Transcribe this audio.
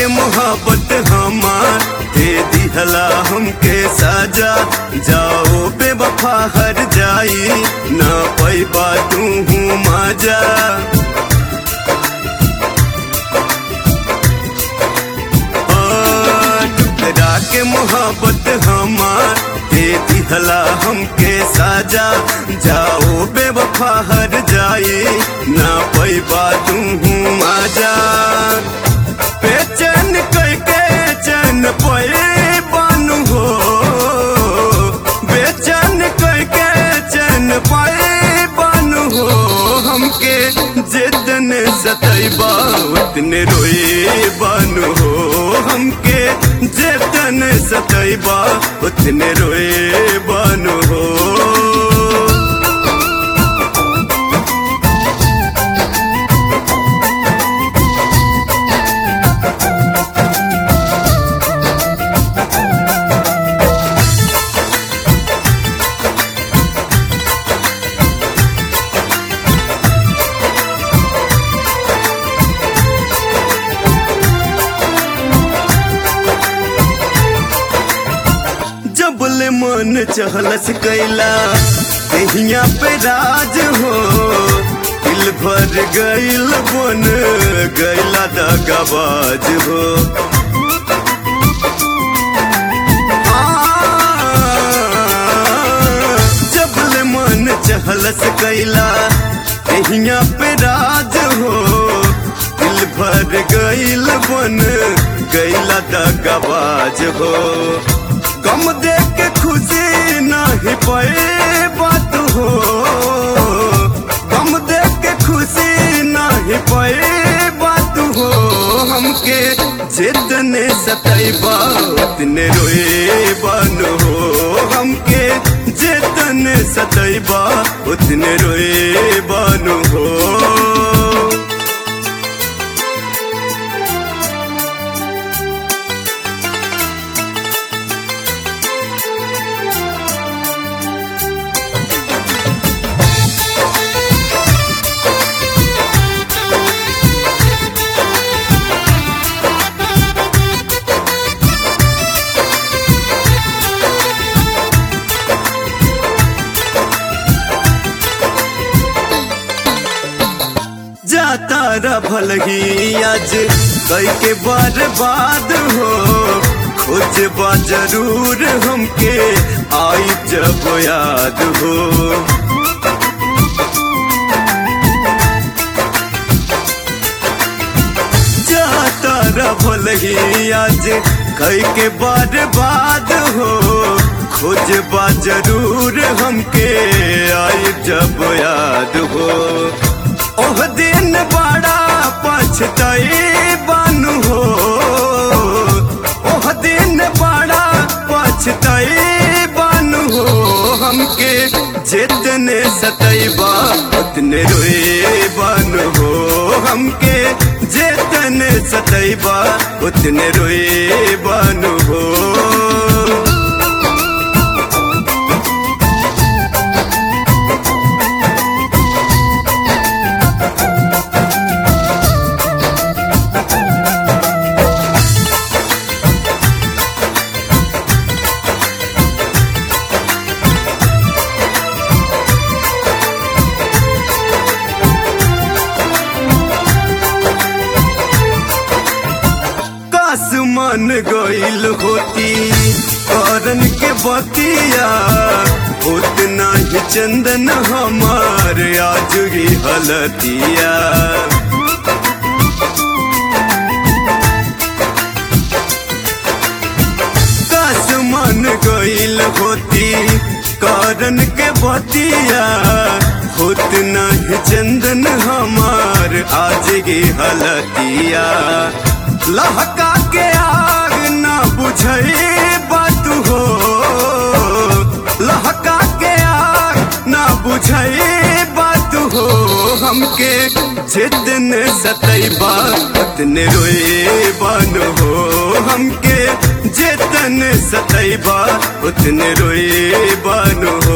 के मोहब्बत हमार दे दिहला हमके साजा जाओ बेवफा हर जाई ना पैबा तू हूँ माजा टुकड़ा के मोहब्बत हमार दे दिहला हमके साजा जाओ बेवफा हर जाए ना पैबा तू हूँ माजा बेचैन करके चैन पे बानू हो बेचैन करके चैन पे बानू हो हमके जितने सतैबा उतने रोए बानू हो हमके जितने सतैबा उतने रोए बानू हो जबल मन चहलस कैला कहिया पे राज हो दिल भर गईल बन गैला दगाबाज हो जबल मन चहलस कैला कहिया पे राज हो दिल भर गईल बन गैला दगाबाज हो गम देख के खुशी नहीं पे बात हो गम देख के खुशी नहीं पे बात हो हमके जितने सतैबा उतने रोए बन हो हमके जितने सतैबा उतने रोए बन हो जाता रफल ही आज कई के बर्बाद हो खोज बा जरूर हमके आई जब याद हो जाता रफल ही आज कई के बर्बाद हो खोज बा जरूर हमके आई जब याद हो ओह दिन बड़ा पछताई बानू हो ओह दिन बड़ा पछताई बानू हो हमके जितने सतैबा उतने रोए बानू हो हमके जितने सतैबा उतने रोए बानू हो मन गईल होती करन के बतिया उतना ही चंदन हमार आज ही हलतिया काश मन गईल होती करन के बतिया होत नहीं चंदन हमार आज की हलतिया लहका के आग ना बुझे बात हो लहका के आग ना बुझे बात हो हमके जितने सतैबा उतने रोए बन हो हमके जितने सतैबा उतने रोए बन हो